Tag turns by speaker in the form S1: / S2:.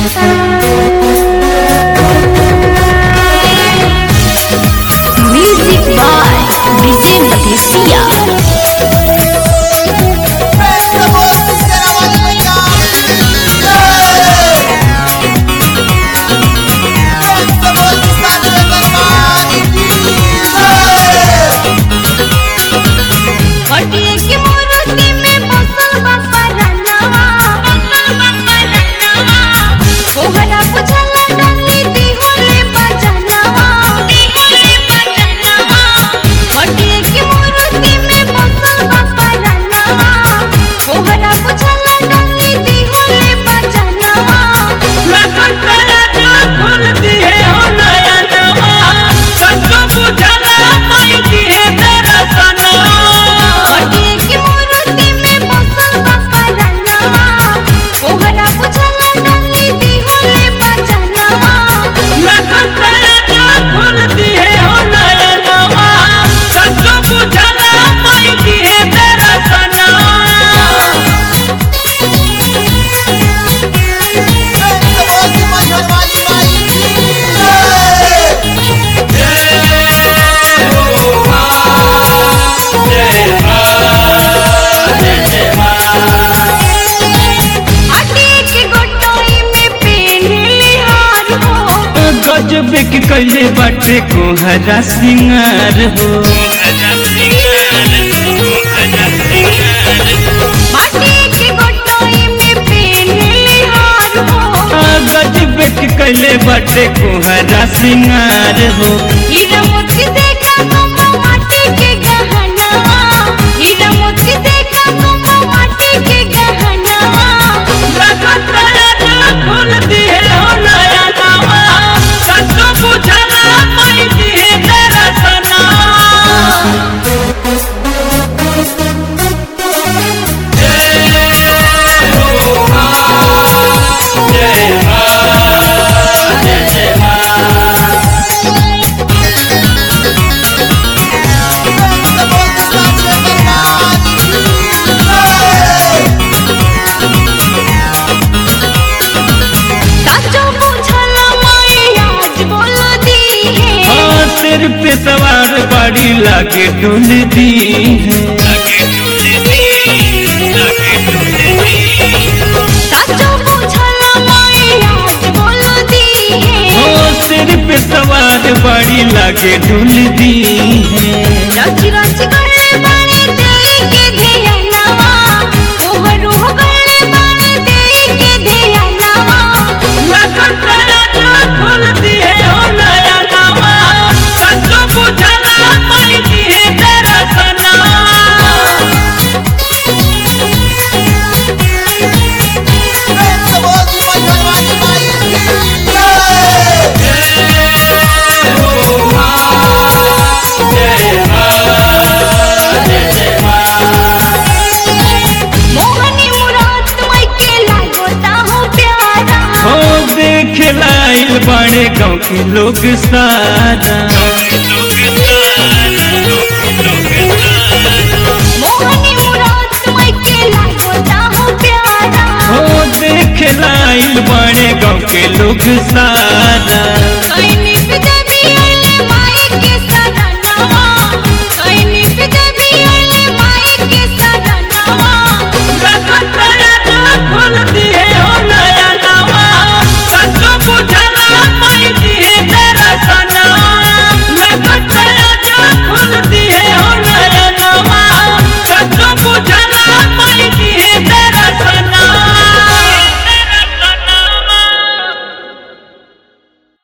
S1: Music by DJ Batisia.
S2: हटिए के मूर्ति में बसल बापा रनवा बसल बापा रनवा कोहरा बुझला डंडी दिहोले बजनवा दिहोले बजनवा हटिए के मूर्ति में बसल बापा रनवा कोहरा बुझला डंडी दिहोले बजनवा हटिए के मूर्ति में बसल बापा रनवा कोहरा बुझला डंडी दिहोले बजनवा हटिए के गोटोई में पेन्हली हार हो
S3: गजब के कैले बाटे कोहरा सिंगार हो
S2: हटिए के गोटोई में पेन्हली हार हो
S3: गजब के कैले बाटे कोहरा सिंगार हो
S2: हीरा मोती देखा तुम माटी के गहनवा हीरा मोती देखा तुम माटी के गहनवा साचो बुझला माई आज बोल दी है
S3: हाँ सिर पे सवार बाड़ी लागे डुल दी है
S2: साचो बुझला माई आज बोल दी है
S3: हाँ सिर पे सवार बाड़ी लागे डुल दी है
S2: रच रच गले बाणे देई के धियानवा कोहरू गले बाणे देई के धियानवा मोहनी मुराद मई के लागोता हो प्यारा
S3: हो देखे लाइल बाड़े गाँव के लोग सारा
S2: मोहनी मुराद मई के लागोता हो प्यारा
S3: हो देखे लाइल बाड़े गाँव के लोग सारा